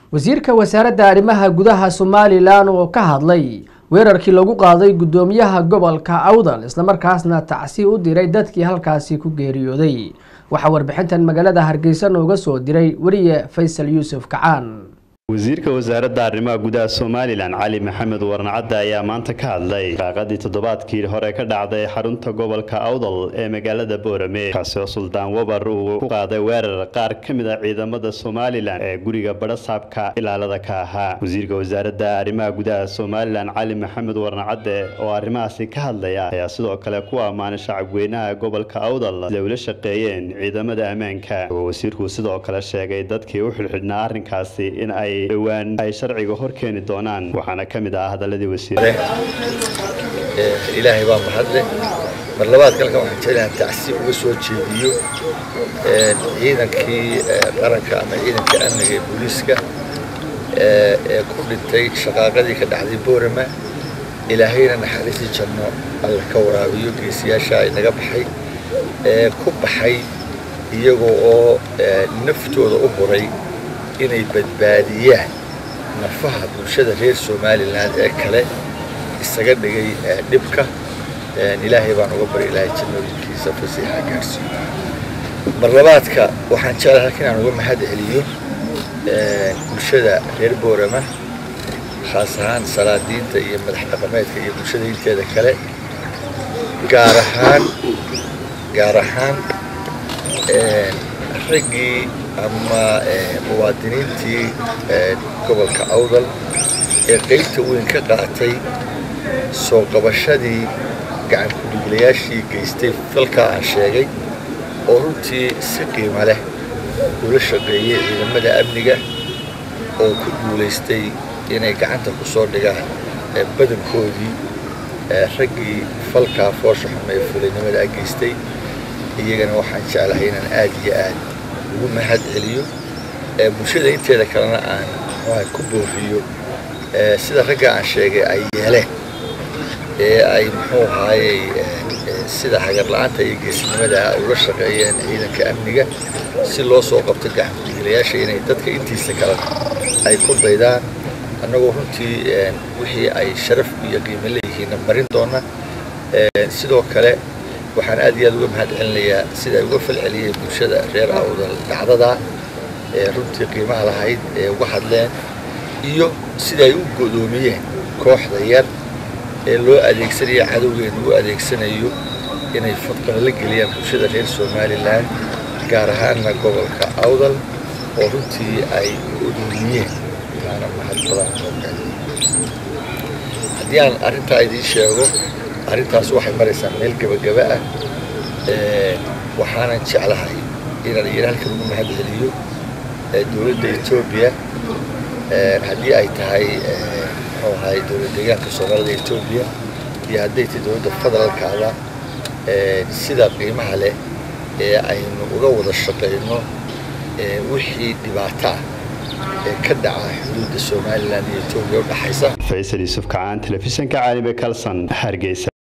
wasiirka wasaaradda arrimaha gudaha somalilan oo ka hadlay weerarkii lagu qaaday guddoomiyaha gobolka awdal islamarkaasna tacsi u diray dadkii halkaasi ku geeriyooday waxaa warbixintan magaalada hargeysa nooga soo diray weriye faysal yuusuf kacaan wasiirka wasaaradda arrimaha gudaha somalilan cali maxamed warnacadde ayaa maanta ka hadlay raaqadii toddobaadkii hore ka dhacday xarunta gobolka awdal ee magaalada boorame kaasi oo suldaan wabar uu ku qaaday weerar qaar ka mid a ciidamada somalilan ee guriga badhasaabka ilaalada ka ahaa wasiirka wasaaradda arrimaha gudaha somalilan cali maxamed warnacadde oo arrimahaasi ka hadlaya ayaa sidoo kale ku ammaanay shacabweynaha gobolka awdal siday ula shaqeeyeen ciidamada ammaanka oo wasiirku sidoo kale sheegay dadkii u xidhxidhnaa arrinkaasi in ay dhowaan ay sharciga hor keeni doonaan waxaana ka mid ah hadaladii wasiir ilaahay baa mahadle mar labaad kalkan waxaan jeclahan tacsi uga soo jeediyo ciidankii qaranka ama ciidanka amniga ee booliiska ee ku dhintay shaqaaqadii ka dhacday boorama ilaahayna naxariistii janno alla ka waraabiyo geesiyaasha inaga baxay ee ku baxay iyagoo oo naftooda u huray inay badbaadiyaan nafaha bulshada reer somalilan ee kale isaga dhigay dhibka ilaahay baan uga bari ilaahay jannooyinkiisa fasiixa gaarsiiyo mar labaadka waxaan jeclahay halka inaan uga mahad celiyo bulshada reer boorama khaas ahaan salaadiinta iyo madax dhaqameedka iyo bulshada inteeda kale gaar ahaan gaar ahaan raggii ama muwaadiniintii gobolka awdal ee qaybta weyn ka qaatay soo qabashadii gacan ku-dhiiglayaashii geystay falkaa aan sheegay oo runtii si qiimo leh ula shaqeeyey ciidamada amniga oo ku guulaystay inay gacanta ku soo dhigaan badankoodii raggii falkaa foosha xume ee fulinimada geystay iyagana waxaan jeclahay inaan aad iyo aad ugu mahad celiyo bulshada inteeda kalena aan muxuuha ku booriyo sida ragga aan sheegay ay yeeleen ee ay muxuu ahaayey sida hagar la-aanta iyo geesinimada ay ula shaqeeyeen ciidanka amniga si loo soo qabto gacankudigilayaasha inay dadka intiisa kalena ay ku daydaan annagoo runtii wixii ay sharaf iyo qiimo leeyihiinna marin doona sidoo kale waxaan aad iyo aad uga mahad celinayaa sida ay uga falceliyeen bulshada reer awdal dhacdada ee runtii qiimaha lahayd ee uga hadleen iyo sida ay u godoomiyeen kooxda yar ee loo adeegsanayo cadowgeena u adeegsanayo inay fadqana la geliyaan bulshada reer somalilan gaar ahaanna gobolka awdal oo runtii ay godoomiyeen taana mahad badan haddii aan arrintaa idiin sheego arrintaas waxay maraysaa meel gebagaba ah waxaanan jeclahay inaan iyana halkan ugu mahad celiyo dowladda etoobiya haddii ay tahay muxuu ahay dowlad deegaanka soomaalida etoobiya iyo hadday tahay dowladda federaalkaada sida qiimaha leh ee aynu uga wada shaqayno wixii dhibaato ah ee ka dhaca xuduudda somalilan iyo etoobiya u dhaxaysa faysal yuusuf kacaan telefishinka caalami kalson hargeysa